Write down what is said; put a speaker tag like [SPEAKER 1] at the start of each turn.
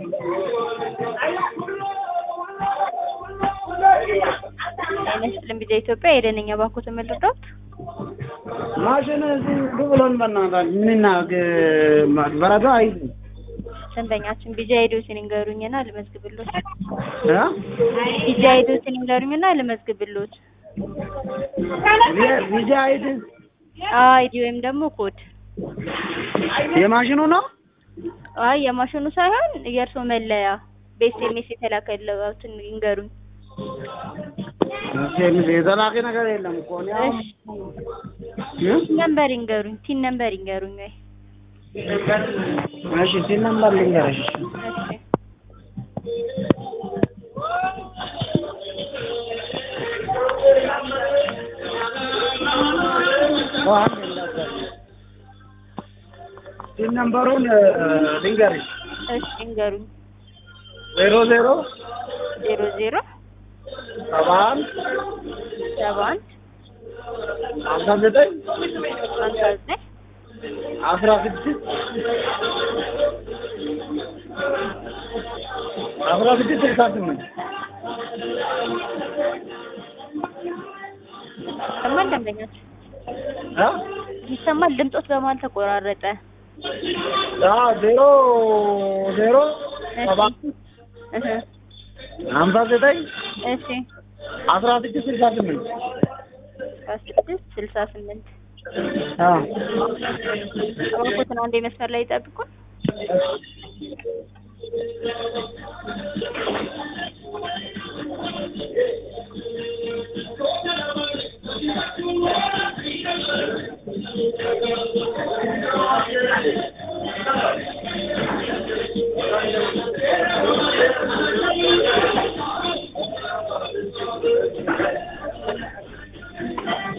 [SPEAKER 1] አይመስልም ቢዛ ኢትዮጵያ የደነኛ ባኮ ተመልዶት
[SPEAKER 2] ማሽን እዚህ ዱ ብሎን በእናታችን ምንናግ በረዶ አይዝም
[SPEAKER 1] ደንበኛችን ቢጃ ሄዶትን ይንገሩኝና ልመዝግብሎት።
[SPEAKER 2] እ?
[SPEAKER 1] ቢጃ ሄዶትን ይንገሩኝና ልመዝግብሎት።
[SPEAKER 2] ቪ- ቪዛ አይድ
[SPEAKER 1] አይዲ ወይም ደግሞ ኮድ።
[SPEAKER 2] የማሽኑ ነው
[SPEAKER 1] አይ የማሽኑ ሳይሆን የእርሶ መለያ በኤስኤምኤስ የተላከለትን ይንገሩኝ።
[SPEAKER 2] ሴምስ የተላከ ነገር የለም እኮ እኔ አሁን
[SPEAKER 1] እሺ
[SPEAKER 2] እ?
[SPEAKER 1] ቲን ነምበር ይንገሩኝ። ቲን ነምበር ይንገሩኝ ወይ
[SPEAKER 2] እሺ ሲል ነምበር ልንገርሽ
[SPEAKER 1] እሺ
[SPEAKER 2] ሲል ነምበሩን እ፣ ልንገርሽ
[SPEAKER 1] እሺ ይንገሩኝ።
[SPEAKER 2] ዜሮ ዜሮ
[SPEAKER 1] ዜሮ ዜሮ
[SPEAKER 2] ሰባ አንድ
[SPEAKER 1] ሰባ አንድ
[SPEAKER 2] ሀምሳ ዘጠኝ
[SPEAKER 1] ሀምሳ ዘጠኝ
[SPEAKER 2] አስራ ስድስት አስራ ስድስት ስልሳ ስምንት
[SPEAKER 1] ይሰማል ደንበኛችን?
[SPEAKER 2] እ?
[SPEAKER 1] ይሰማል? ድምፆት በመሀል ተቆራረጠ።
[SPEAKER 2] አዎ ዜሮ ዜሮ
[SPEAKER 1] እሺ
[SPEAKER 2] ሰባ
[SPEAKER 1] እህ
[SPEAKER 2] ሀምሳ ዘጠኝ
[SPEAKER 1] እሺ
[SPEAKER 2] አስራ ስድስት ስልሳ ስምንት
[SPEAKER 1] አስራ ስድስት ስልሳ ስምንት
[SPEAKER 2] አዎ
[SPEAKER 1] እባክዎትን አንዴ መስመር ላይ ይጠብቁን።